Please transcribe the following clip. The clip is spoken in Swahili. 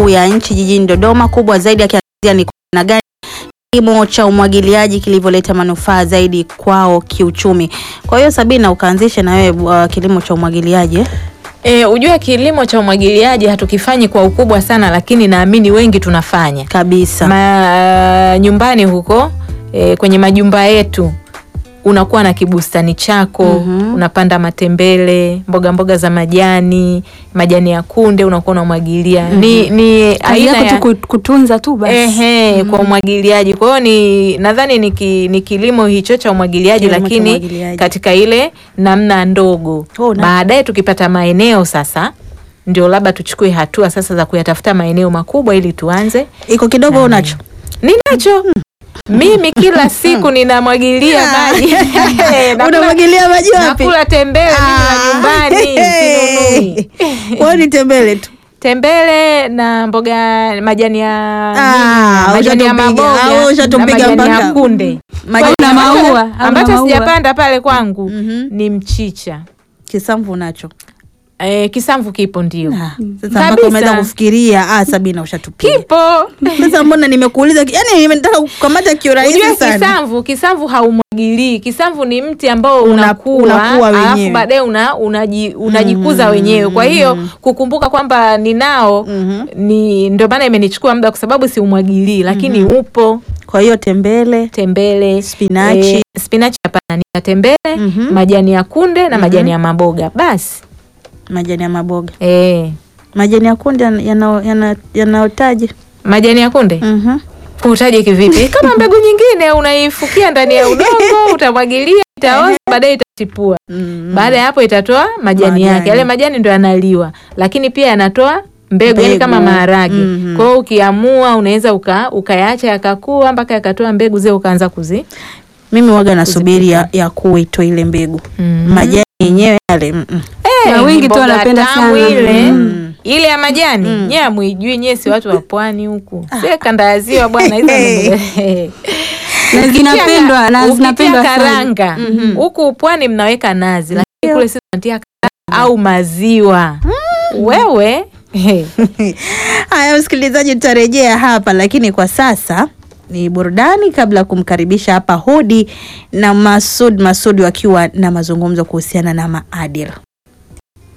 Kuu ya Nchi jijini Dodoma, kubwa zaidi akiangazia ni namna gani kilimo cha umwagiliaji kilivyoleta manufaa zaidi kwao kiuchumi. Kwa hiyo Sabina, ukaanzishe na wewe uh, kilimo cha umwagiliaji eh? E, ujue kilimo cha umwagiliaji hatukifanyi kwa ukubwa sana, lakini naamini wengi tunafanya kabisa. Ma, nyumbani huko e, kwenye majumba yetu unakuwa na kibustani chako Mhm. unapanda matembele, mboga mboga za majani, majani ya kunde unakuwa unamwagilia. Ni, ni Kazi aina yako ya tu ku- kutunza tu basi. Ehe, kwa umwagiliaji. Kwa hiyo ni nadhani ni, ki, ni kilimo hicho cha umwagiliaji, Kilimo cha lakini umwagiliaji. katika ile namna ndogo. Oh, na- Baadaye tukipata maeneo sasa, ndio labda tuchukue hatua sasa za kuyatafuta maeneo makubwa ili tuanze. Iko kidogo Na- unacho? Ninacho mimi kila siku ninamwagilia maji Nakula- Unamwagilia maji wapi? nakula tembele mimi Ah. na nyumbani sinunui. Kwa hiyo ni tembele tu. tembele na mboga majani ya Ah, nini, majani ya ushatupiga. maboga Ah, na ushatupiga majani ya mpaka- kunde Majani na ya maua. maua. Au na ambacho maua. sijapanda pale kwangu Mhm. ni mchicha Kisamvu unacho. e, kisamvu kipo ndio Ah, Sasa Kabisa. mpaka umeanza kufikiria ah, Sabina ushatupiga. kipo Sasa mbona nimekuuliza, yani nimetaka kukamata kiurahisi Ujue sana. kisamvu kisamvu haumwagilii. Kisamvu ni mti ambao Una- unakua, unakuwa wenyewe. alafu baadaye una, unaji, unajikuza Mhm, wenyewe. Kwa hiyo mhm. kukumbuka kwamba ninao Mhm. ni ndio maana imenichukua muda, kwa sababu siumwagilii, lakini upo Kwa hiyo tembele, tembele, Spinachi. eh, spinachi hapana, ni tembele, Mhm. majani ya kunde na majani ya maboga basi. majani ya maboga, Eh, majani ya kunde yana- yana- yanaotaje? majani ya kunde Mhm. utaje kivipi? Kama mbegu nyingine unaifukia ndani ya udongo, utamwagilia, itaoza, baadaye itachipua. Mm. Baada ya hapo itatoa majani, Majani. yake. Yale majani ndio yanaliwa, lakini pia yanatoa mbegu, yani Mbegu. kama maharage. Mhm. Kwa hiyo ukiamua unaweza uka, ukayaacha yakakua mpaka yakatoa mbegu zile ukaanza kuzi Mimi waga nasubiri ya, ya kuwa itoe ile mbegu Mhm. majani yenyewe yale mm -mm. Na Eh, wengi ni tu mboga wanapenda tamu sana. ile Mm. ile ya majani Mm. nyie amwijui nyie si watu wa pwani huku sie kanda ya ziwa bwana hizo ni- Na zinapendwa na Ukitia zinapendwa sana. karanga Mhm. huku pwani mnaweka nazi lakini kule sisi tunatia karanga au maziwa wewe Haya, msikilizaji, tutarejea hapa, lakini kwa sasa ni burudani kabla ya kumkaribisha hapa Hudi na Masud Masud wakiwa na mazungumzo kuhusiana na maadili.